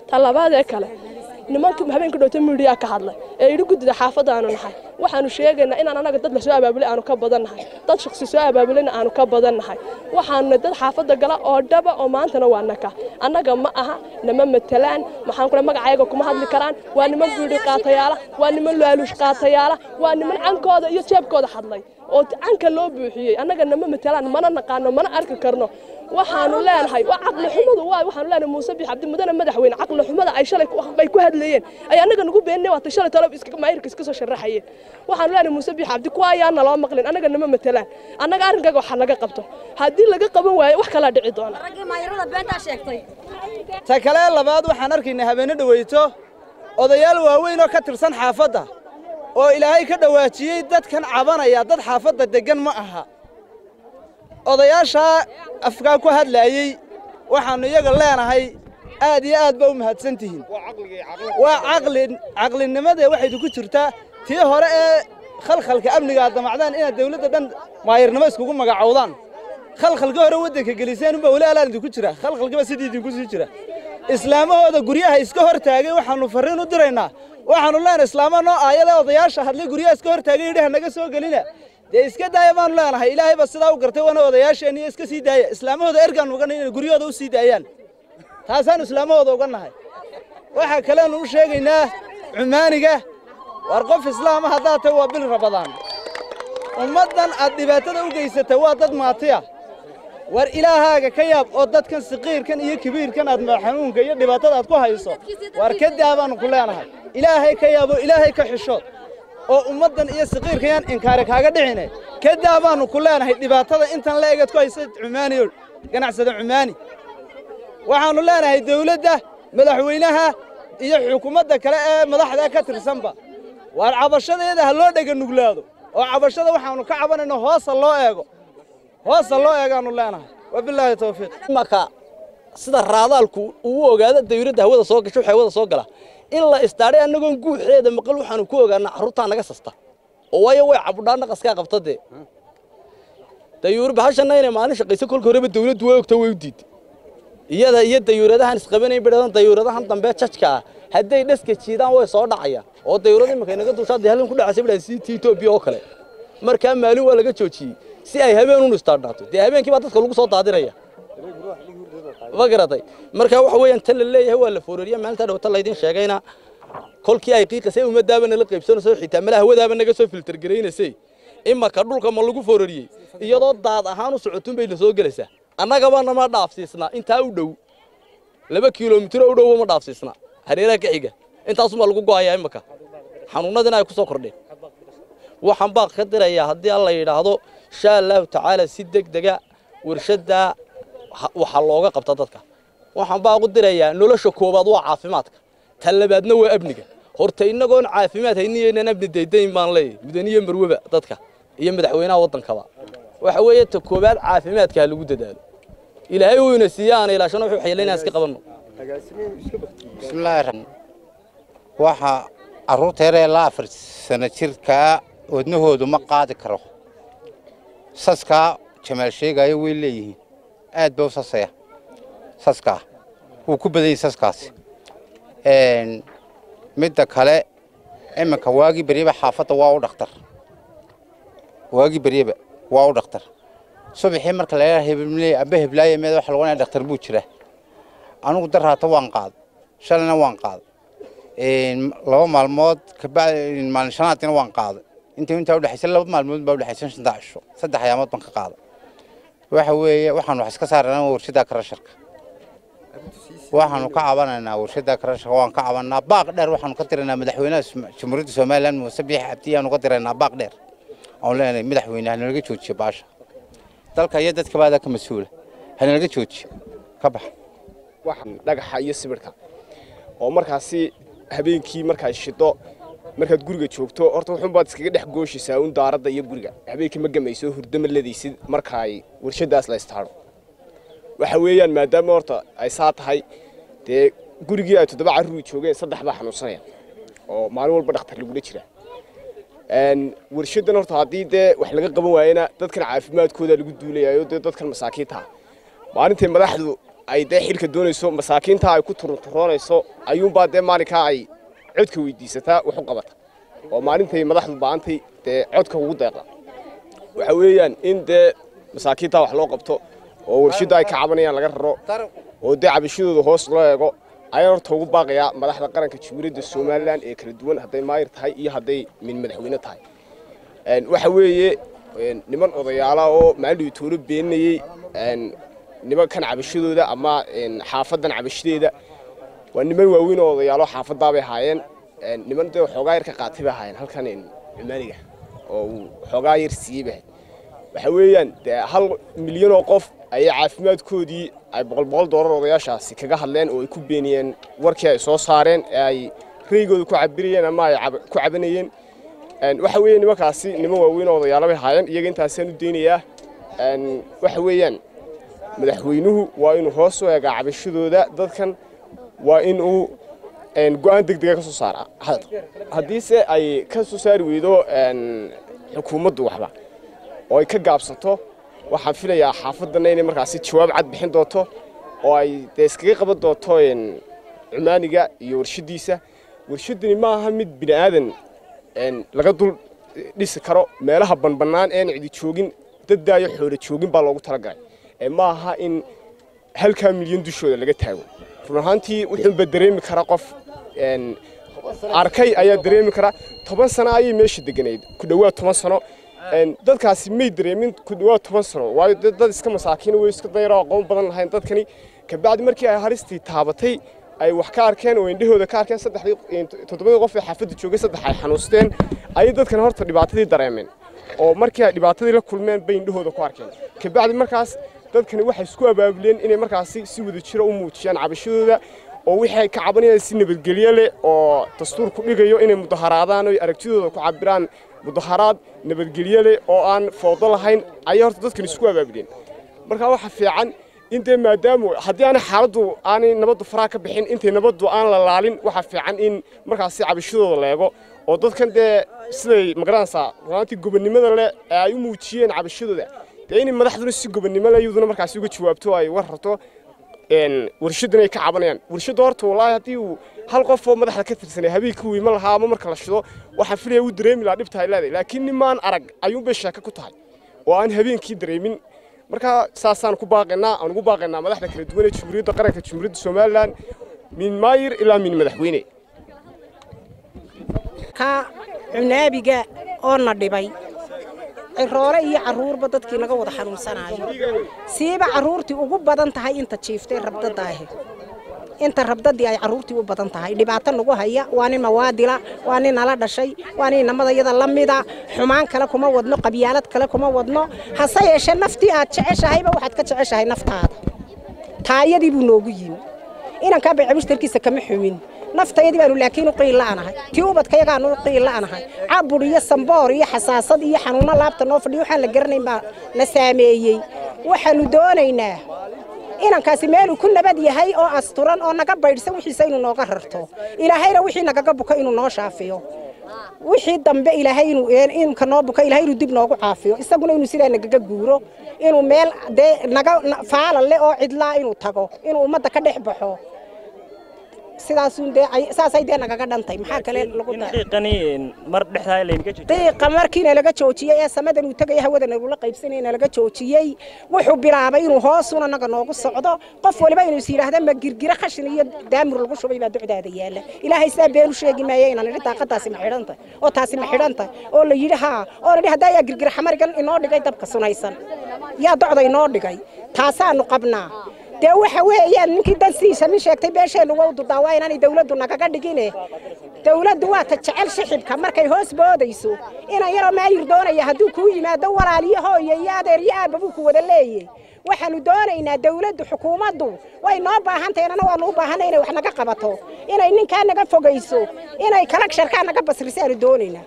ta labaadee kale nimanka habeenka dhowta midiyaa ka hadlay ee yidhi guddida xaafadda aanu nahay waxaanu sheegaynaa inaan anaga dad la soo abaabulay aanu ka badan nahay dad shaksi soo abaabulayna aanu ka badan nahay waxaanu dad xaafadda gala oo dhaba oo maantana waa naka annaga ma aha nama matalaan maxaan kule magacayaga kuma hadli karaan waa niman biidhi qaatayaala waa niman laaluush qaatayaala waa niman cankooda iyo jeebkooda hadlay oo canka loo buuxiyey annaga nama matalaan mana naqaano mana arki karno waxaanu leenahay waa caqli xumadu waa waxaanu leenahay muuse biix cabdi mudane madaxweyne caqli xumada ay shalay ay ku hadlayeen ay annaga nagu beeninay waata shalay talo iska maayirka iska soo sharaxayeen waxaanu leenahay muuse biix cabdi kuwa ayaa naloo maqlin annaga nama matalaan annaga arrinkaaga waxa laga qabto haddii laga qaban waayo wax kalaa dhici doona ta kale labaad waxaan arkaynaa habeenne dhaweyto odayaal waaweyn oo ka tirsan xaafadda oo ilaahay ka dhowaajiyey dadkan cabanaya dad xaafadda deggan ma aha odayaashaa afkaa ku hadlaayey waxaannu iyaga leenahay aad iyo aad ba u mahadsan tihiin waa caqli caqlinimadee waxaydu ku jirtaa tii hore ee khalkhalka amniga aad damacdaan inaad dawladda dhan maayirnimo iskugu magacowdaan khalkhalka hore waddanka geliseen unbaa weli alaan idinku jira khalkhalkiba sidii idinku sii jira islaamahooda guryaha iska hor taagay waxaannu farriin u diraynaa waxaannu leenahay islaamaha noo aayadee odayaasha hadlay guryaha iska hor taagay yidhi hanaga soo gelina dee iska daaya baanu leenahay ilaahay ba sidaa u gartay waana odayaasheenniyo iska sii daaya islaamahooda ergaannu uga nahay inay guryahooda u sii daayaan taasaannu islaamahooda uga nahay waxaa kaleenu u sheegaynaa cumaaniga war qof islaama haddaad tahay waa bil rabadaan ummaddan aad dhibaatada u geysata waa dad maatiya war ilaahaaga ka yaab oo dadkan siqiirkan iyo kibiirkan aad xanuunka iyo dhibaatada aad ku hayso war ka daa baannu ku leenahay ilaahay ka yaab oo ilaahay ka xishood oo ummaddan iyo siqiirkayaan inkaari kaaga dhicine ka daa baannu ku leenahay dhibaatada intan la egaad ku haysa cumaaniyo ganacsada cumaani waxaannu leenahay dawladda madaxweynaha iyo xukuumadda kale ee madaxda ka tirsanba waar cabashadeeda ha loo dhega nuglaado oo cabashada waxaannu ka cabanayno hoosa loo eego hoosa loo eegaannu leenahay wabilaahi tawfiiq marka sida raadaalku uu ogaado dawladda hawada soo gasho waxa hawada soo gala in la istaadhay annagoon guuxeeda maqal waxaanu ku ogaanaa carruurtaa naga sasta oo waayo way cabudhaa naqaskaa qabta dee dayuur bahashanna inay maalin shaqayso kolka horeba dawladdu way ogta way u diiday iyada iyo dayuuradahan isqabanayn bidhadan dayuuradahan dambe jajka ah hadday dhaska jiidaan way soo dhacayaan oo dayuurada iminka inaga dushaa dee halkan ku dhacaysa bidhaa sitii etoobiya oo kale markaa maalin waa laga joojiyey si ay habeen un istaadhaato dee habeenkii baa dadka lagu soo daadinaya ma garatay marka waxa weeyaan tan la leeyahay waa la foorariya maalinta dhawata laydin sheegayna kolkii ay qiiqasay ummadaaba nala qaybsanayso xitaa malaha hawadaaba naga soo filter garaynaysay imaka dhulka ma lagu foorariyey iyadoo daad ahaan u socotun bay la soo gelaysaa annagaba nama dhaafsiisnaa intaa u dhow laba kilomitiro u dhowba ma dhaafsiisnaa hareeraha ka xiga intaasumaa lagu go'ayaa imaka xanuunadina ay ku soo kordheen waxaan baa ka dirayaa haddii alla yidhaahdo insha allahu tacaala si deg dega warshaddaa waxaa looga qabta dadka waxaan baa ugu dirayaa nolosha koowaad waa caafimaadka tan labaadna waa amniga horta innagoon caafimaad hayniyeynaan amni daydayn baan leeyahy mudaniye marweba dadka iyo madaxweynaha waddankaba waxa weeye ta koowaad caafimaadka ha lagu dadaalo ilaahay uu ina siiya aana ilaashano wuxuu xayalaynaa iska qabanno bismillaahi raxmaan waxa carruurta yaree la afar sano jirkaa wadnahoodu ma qaadi karo saskaa jamaal sheegaayo way leeyihiin aad ba u sasaya saskaa wuu ku badan yahay saskaasi midda kale iminka waagii beryeba xaafadda waa u dhakhtar waagii beryeba waa u dhakhtar subaxii marka la hebley amba heblaaye meed waxa lagu dhakhtar buu jira anigu daraata waan qaad shalayna waan qaad laba maalmood kabacdi maalin shanaadina waan qaaday inta intaa udhexaysa laba maalmood baa udhexaysa shanta cisho saddex ayaamood baan ka qaaday waxa weeye waxaan wax iska saarnaa warshada karasharka waxaanu ka cabanaynaa warshada karasharka waan ka cabanaa baaq dheer waxaanu ka diraynaa madaxweynaha jamhuuriyadda somaliland muuse biix cabdi ayaanu ka diraynaa baaq dheer oon leenahay madaxweyne hanalaga joojiyo baasha dalka iyo dadka baada ka mas-uula hanalaga joojiyo ka bax dhagaxa iyo sibirhka oo markaasi habeenkii markaad shido markaad guriga joogto horta wuxuun baad iskaga dhex gooshaysaa un daaradda iyo guriga habeenkii ma gamayso hurdo ma ledaysid marka ay warshadaas la istaadho waxa weeyaan maadaama horta ay saa tahay dee gurigii ay toddoba carruuri joogeen saddex baa xanuunsanaya oo maalin walba dhakhtar lagula jira warshadan horta haddii dee wax laga qaban waayena dadkan caafimaadkooda lagu duulayayo dee dadkan masaakiinta maalintay madaxdu ay dee xilka doonayso masaakiinta ay ku turunturoonayso ayuunbaa dee maalinkaa ay codka weydiisataa wax u qabata oo maalintay madaxdu ba'antay dee codka ugu deeqa waxa weeyaan in dee masaakiinta wax loo qabto oo warshadda ay ka cabanayaan laga raro oo dee cabashadooda hoos loo eego ayaan horta ugu baaqayaa madaxda qaranka jamhuuriyadda somalilan ee kala duwan hadday maayir tahay iyo hadday min madaxweyne tahay waxa weeye niman odayaala oo maalin toolo beenayey nimankan cabashadooda ama xaafadan cabashadeeda waa niman waaweyn oo odayaalo xaafadaabay ahaayeen niman dee xoogaa yar ka qaatay bay ahaayeen halkan cumaaniga oo uu xoogaa yar siiyey bay waxa weeyaan dee hal milyan oo qof ayay caafimaadkoodii ay boqol boqol doolar odayaashaasi kaga hadleen oo ay ku beeniyeen warkii ay soo saareen ee ay reygooda ku cabirayeen ama ay ku cabanayeen waxa weeye nimankaasi niman waaweyn oo odayaalo bay ahaayeen iyaga intaasaan u daynayaa waxa weeyaan madaxweynuhu waa inuu hoos u eegaa cabashadooda dadkan waa in uu go-aan deg dega ka soo saara haddiise ay ka soo saari weydo xukuumaddu waxba oo ay ka gaabsato waxaan filayaa xaafadana inay markaasi jawaab cad bixin doonto oo ay dee iskaga qaban doonto cumaaniga iyo warshadiisa warshadani ma aha mid bini aadan laga dul dhisi karo meelaha banbanaan een cidi joogin daddaayo xoolo joogin baa loogu talagalay ma aha in halkaa milyan dushooda laga taago run ahaantii wuxuunba dareemi kara qof arkay ayaa dareemi kara toban sano ayay meesha deganayd ku dhowaad toban sano dadkaasi may dareemin ku dhowaad toban sano waayo dad iska masaakiin way iska dayaro aqoon badan lahayn dadkani kabacdi markii ay haristii taabatay ay wax ka arkeen oo indhahooda ka arkeen saddexdii toddobadii qof ee xaafadda joogay saddex ay xanuusteen ayay dadkan horta dhibaatadii dareemeen oo markii ay dhibaatadii la kulmeen bay indhahooda ku arkeen kabacdi markaas dadkani waxay isku abaabuleen inay markaasi si wada jira u muujiyaan cabashadooda oo wixii ay ka cabanayaan si nabadgelyo leh oo dastuurku dhigayo inay mudaharaadaan oo aragtidooda ku cabiraan mudaharaad nabadgelyo leh oo aan foodo lahayn ayay horta dadkani isku abaabuleen marka waxa fiican in dee maadaamu haddii aanay xaaladdu aanay nabaddu faraha ka bixin intay nabaddu aan la laalin waxa fiican in markaasi cabashadooda leego oo dadkan dee siday magaranaysaa runaantii gobonnimada leh ee ay u muujiyeen cabashadooda dee inay madaxduna si gobonnimo leh iyaduna markaasi uga jawaabto ay war rarto warshadan ay ka cabanayaan warshadda horta wallaahi haddii uu hal qof oo madaxda ka tirsanay habeenkii uu iman lahaa ama marka la shido waxaan filaya uu dareemi lahaa dhibta ay leedahay laakiin nimaan arag ayuunbay sheeko ku tahay oo aan habeenkii dareemin marka saasaan ku baaqaynaa aan ugu baaqaynaa madaxda kala duwan ee jamhuuriyadda qaranka jamhuuriyadda somalilan min maayir ilaa min madaxweyne ka cunaabiga oo na dhibay ciroole iyo carruurba dadkii naga wada xanuunsanaayo siiba carruurtii ugu badan tahay inta jiiftay rabdadaahe inta rabdadii ay carruurtii u badan tahay dhibaato nagu haya waa nin mawaadila waa nin nala dhashay waa nin namada iyada la mida xumaan kale kuma wadno qabyaalad kale kuma wadno hase yeeshee naftii aad jeceshahayba waxaad ka jeceshahay naftaada taayadii buu noogu yimi inankaa baycabishtarkiisa kama xumin naftayadii baanu laakiin u qiil la'anahay tii ubadkayagaanu u qiil la'anahay cabur iyo samboor iyo xasaasad iyo xanuuno laabta noo fadhiyo waxaan la garanayn baa na saameeyey waxaanu doonaynaa inankaasi meeluu ku nabad yahay oo asturan oo naga baydhsan wixiisa inuu nooga rarto ilaahayna wixii nagaga buko inuu noo shaafiyo wixii dambe ilaahay inuu inka noo buko ilaahay inuu dib noogu caafiyo isaguna inuu sidaa nagaga guuro inuu meel dee naga faala le oo cidlaa inuu tago inuu ummadda ka dhex baxo sidaasun dee saasay dee nagaga dhantay maxaa kale lagu diiqa markiina laga joojiyey ee samadan uu tegaya hawadan nagula qaybsanayna laga joojiyey wuxuu bilaabay inuu hoosuna naga noogu socdo qof waliba inuu is yidhaahda ma girgira khashin iyo daamur lagu shubay baa ducdaada yaala ilaahay sidaa beenu sheegi maayo inaan idhi daaqadaasi ma xidhantay oo taasi ma xidhantay oo la yidhi haa oo la yidhi haddaa yaa girgira xamarigan inoo dhigay dabka sunaysan yaa docda inoo dhigay taasaanu qabnaa dee waxa weeyaan ninkii dansiisa min sheegtay beesheennu waa u dudaa waa inaanay dawladdu nagaga dhigine dawladdu waa ta jecel shixibka markay hoos boodayso inan yaroo maayir doonaya hadduu kuu yimaado walaaliyo hooye iyo adeer iyo aabba buu ku wada leeyey waxaanu doonaynaa dawladdu xukuumaddu way noo baahantahay annana waanu u baahanay inay wax naga qabato inay ninkaa naga fogayso inay kalagsharkaa naga basriso aanu doonaynaa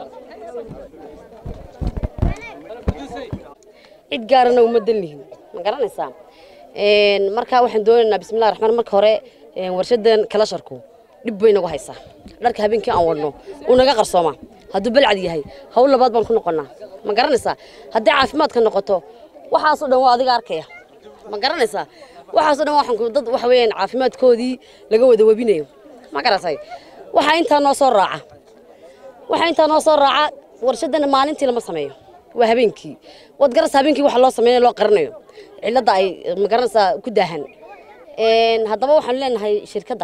cid gaarana uma danlihin ma garanaysaa markaa waxaan doonaynaa bismillahi raxmaan marka hore warshadan kalasharku dhib bay nagu haysaa dharka habeenkii aan wadno uu naga qarsoomaa hadduu balcad yahay hawl labaad baan ku noqonnaa ma garanaysaa haddii caafimaadka noqoto waxaasoo dhan waa adiga arkaya ma garanaysaa waxaasoo dhan waxaan ku- dad waxa weeyaan caafimaadkoodii laga wada webinayo ma garatay waxaa intaa noo soo raaca waxaa intaa noo soo raaca warshadan maalintii lama sameeyo waa habeenkii waad garasa habeenkii waxa loo sameeyo loo qarinayo cilladda ay magaranaysaa ku daahan Een, haddaba waxaan leenahay shirkadda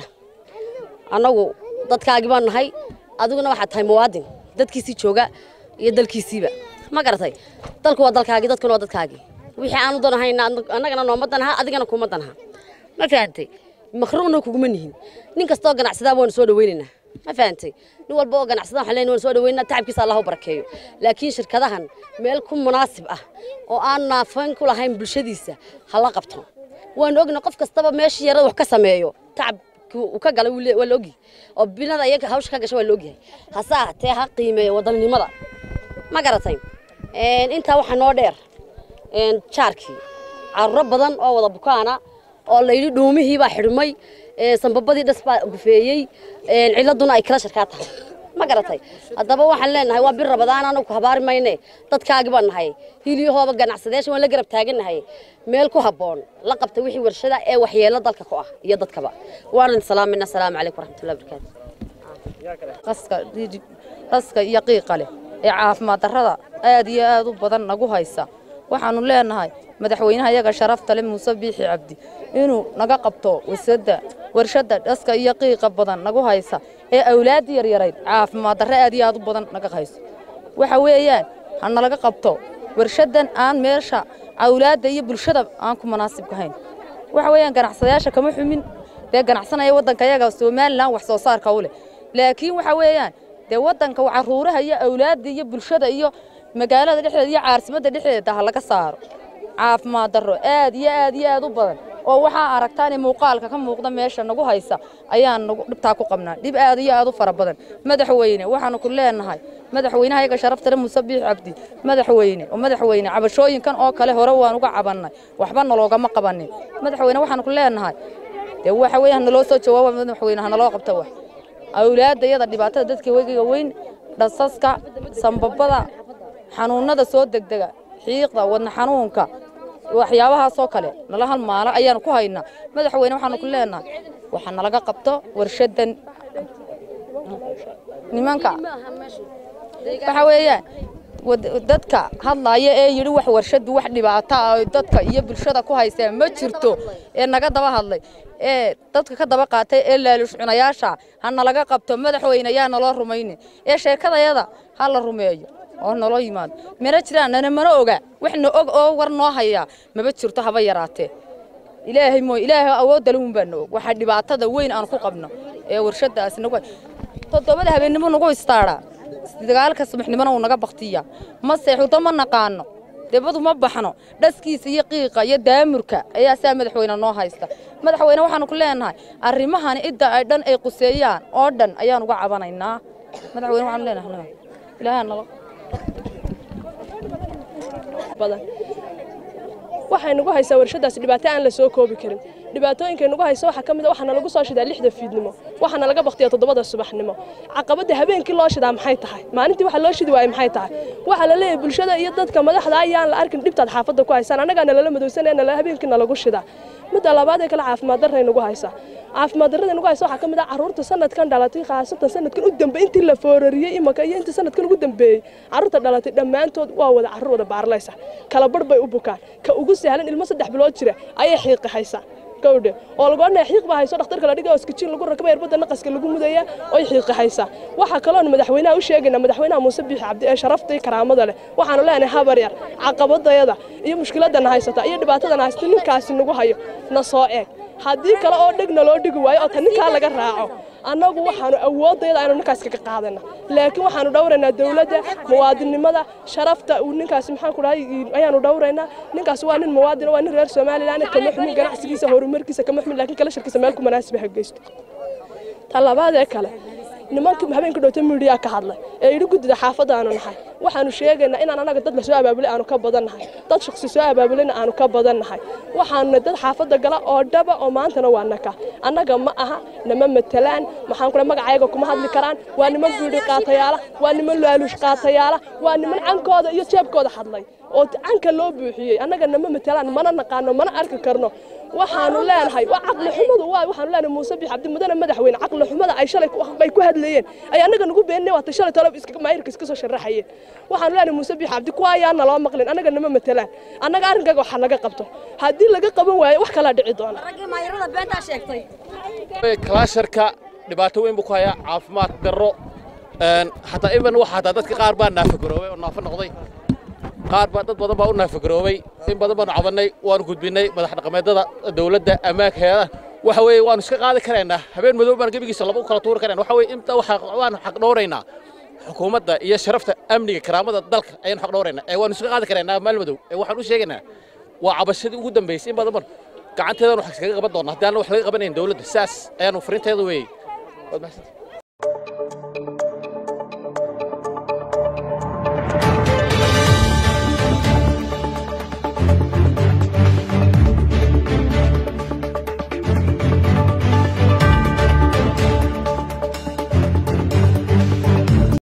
annagu dadkaagii baan nahay adiguna waxaad tahay muwaadin dadkiisii jooga iyo dalkiisiiba ma garatay dalku waa dalkaagii dadkuna waa dadkaagii wixii aanu danahayna annagana nooma danaha adigana kuma danaha ma fahantay makruuqna kuguma nihin nin kastoo ganacsadaa waanu soo dhawaynaynaa ma fahantay nin walba oo ganacsada waxaan leenahay waan soo dhawaynaa tacabkiisa allah u barakeeyo laakiin shirkadahan meel ku munaasib ah oo aan naafayn ku lahayn bulshadiisa ha la qabto waan ogna qof kastaba meeshii yarada wax ka sameeyo tacab uu ka galay wuu le- waa la ogyahay oo binada iyaga hawsha ka gasha waa la ogyahay hase ahatee ha qiimeeyo wadannimada ma garatay Een, intaa waxaa noo dheer een, jaarkii carruuro badan oo wada bukaana oo layidhi dhuumihii baa xidhmay ee, sanbabadii dhas baa gufeeyey een, ciladuna ay kala sharkaa tahay ma garatay haddaba waxaan leenahay waa bir rabadaan anagu ku habaari mayne dadkaagi baan nahay hiliyahooba ganacsadeesha waan la garab taagannahay meel ku habboon la qabta wixii warshada ee waxyeelo dalka ku ah iyo dadkaba waanan salaamayna asalaamu calaykum waraxmatullahi wabarakaatu qaska dhidib qaska iyo qiiqa leh ee caafimaad darrada aad iyo aad u badan nagu haysa waxaanu leenahay madaxweynaha iyaga sharafta leh muuse biixi cabdi inuu naga qabto wasada warshada dhaska iyo qiiqa badan nagu haysa ee awlaad yaryarayd caafimaad darro aad iyo aad u badan naga hayso waxa weeyaan ha nalaga qabto warshadan aan meesha awlaadda iyo bulshada aan ku munaasibka hayn waxa weeyaan ganacsadayaasha kama xumin dee ganacsanaya waddanka yaga somalilan wax soo saarka u leh laakiin waxa weeyaan dee waddanka caruuraha iyo awlaadda iyo bulshada iyo magaalada dhexdeeda iyo caasimadda dhexdeeda ha laga saaro caafimaad darro aad iyo aad iyo aad u badan oo waxaa aragtaane muuqaalka ka muuqda meesha nagu haysa ayaan nagu dhibtaa ku qabnaa dhib aad iyo aad u fara badan madaxweyne waxaanu ku leenahay madaxweynaha iyaga sharafta leh muuse biix cabdi madaxweyne oo madaxweyne cabashooyinkan oo kale hore waan uga cabannay waxba naloogama qabanin madaxweyne waxaanu ku leenahay dee waxa weeye hanaloo soo jawaaba madaxweyne hanaloo qabta wax awlaadda iyada dhibaatada dadka wegiga weyn dhasaska sambabada xanuunada soo degdega xiiqda wadna xanuunka waxyaabahaasoo kale nala halmaala ayaanu ku haynaa madaxweyne waxaanu ku leenahay waxa nalaga qabto warshadan nimanka waxa weeyaan wad- dadka hadlaaya ee yidhi wax warshadu wax dhibaato ah oo dadka iyo bulshada ku haysee ma jirto ee naga daba hadlay ee dadka ka daba qaatay ee laalush cunayaasha ha nalaga qabto madaxweyne yaa naloo rumaynin ee sheekadayada ha la rumeeyo oo naloo yimaado mana jiraan nana mana oga waxna og oo war noo hayaa maba jirto haba yaraatee ilaahay mooy ilaahay awoodda lehun baa na og waxaa dhibaatada weyn aan ku qabno ee warshadaasi nagu toddobada habeennimo nagu istaadhaa dagaalka subaxnimona uu naga baktiya ma seexuto ma naqaano debadu ma baxno dhaskiisa iyo qiiqa iyo daamurka ayaa saa madaxweyne noo haysta madaxweyne waxaanu ku leenahay arrimahani cidda ay dhan ay quseeyaan oo dhan ayaan uga cabanaynaa madaxweyne waxaanu leenahay ilaahay nala badan waxay nagu haysaa warshadaasi dhibaato aan la soo koobi karin dhibaatooyinkay nagu haysa waxaa ka mid a waxaana lagu soo shidaa lixda fiidnimo waxaana laga baktiya toddobada subaxnimo caqabadda habeenkii loo shidaa maxay tahay maalintii waxa loo shidi waayey maxay tahay waxaa la leeyahay bulshada iyo dadka madaxda ayaan la arkin dhibtaad xaafadda ku haysaan annagaa nalala madowsanaya nala habeenkii nalagu shidaa midda labaad ee kale caafimaad darray nagu haysaa caafimaad darrada nagu haysa waxaa ka mid ah carruurta sanadkan dhalatay khaasatan sanadkan u dambe intii la foorariyey imaka iyo intii sanadkan ugu dambeeyey carruurta dhalatay dhammaantood waa wada carruur wada baarlaysa kala barh bay u bukaan ka ugu sahlan ilmo saddex bilood jira ayay xiiqi haysaa gawdhe oo lagu odhanaya xiiq baa hayso dhakhtarka la dhiga oo iskajiin lagu rakaba irbadda naqaska lagu mudaya oy xiiqi haysaa waxaa kaloon madaxweynaha u sheegaynaa madaxweynaha muuse biixi cabdi ee sharafta iyo karaamada leh waxaanu leenahay habar yar caqabadayada iyo mushkiladana haysata iyo dhibaatadana haysata ninkaasi nagu hayo na soo eeg haddii kale oo dhegna loo dhigi waayo oo ta ninkaa laga raaco annagu waxaanu awoodayada aynu ninkaas kaga qaadana laakiin waxaanu dhowraynaa dowladda muwaadinnimada sharafta uu ninkaasi maxaan ku dhahay ayaanu dhowraynaa ninkaasi waa nin muwaadin waa nin reer somalilan kama xumin ganacsigiisa horumarkiisa kama xumin laakiin kala shirkiisa meel ku munaasiba ha geysto ta labaad ee kale nimankii habeenka dhowta midiyaa ka hadlay ee yidhi guddida xaafadda aanu nahay waxaanu sheegaynaa inaan annaga dad la soo abaabulay aanu ka badan nahay dad shaksi soo abaabulayna aanu ka badan nahay waxaanu dad xaafadda gala oo dhaba oo maantana waa naka annaga ma aha nama matalaan maxaan kule magacayaga kuma hadli karaan waa niman biidhi qaatayaala waa niman laaluush qaatayaala waa niman cankooda iyo jeebkooda hadlay oo canka loo buuxiyey annaga nama matalaan mana naqaano mana arki karno waxaanu leenahay waa caqli xumadu waa waxaanu leenahay muuse biix cabdi mudane madaxweyne caqli xumada ay shalay ay ku hadlayeen ay annaga nagu beeninay waata shalay tolo iska maayirka iska soo sharaxayeen waxaanu leenahay muuse biix cabdi kuwa ayaana loo maqlin annaga nama matelaan annaga arrinkaaga waxa laga qabto haddii laga qaban waayo wax kalaa dhici doona raggii maayirada beentaa sheegtay kalaasharka dhibaato weyn buu ku hayaa caafimaad darro xataa iban waxa hataa dadka qaar baa naafagaroobay oo naafo noqday qaar baa dad badan baa u naafagaroobay in badan baanu cabannay waanu gudbinay madax dhaqameedada dawladda ammaanka heedaha waxa weeye waanu iska qaadi karaynaa habeen madow baan gebigiisa laba u kala tuuri karayna waxa weeye inta waxa waanu xaq dhowraynaa xukuumadda iyo sharafta amniga karaamada dalka ayaanu xaq dhowraynaa ee waanu iska qaadi karaynaa maal madow ee waxaan u sheegaynaa waa cabashadii ugu dambaysay in badan ban gacanteedaan wax iskaga qaban doonaa haddii aan wax laga qabanayn dawladda saas ayaanu fariinteeda weeyey waad mahadsantahay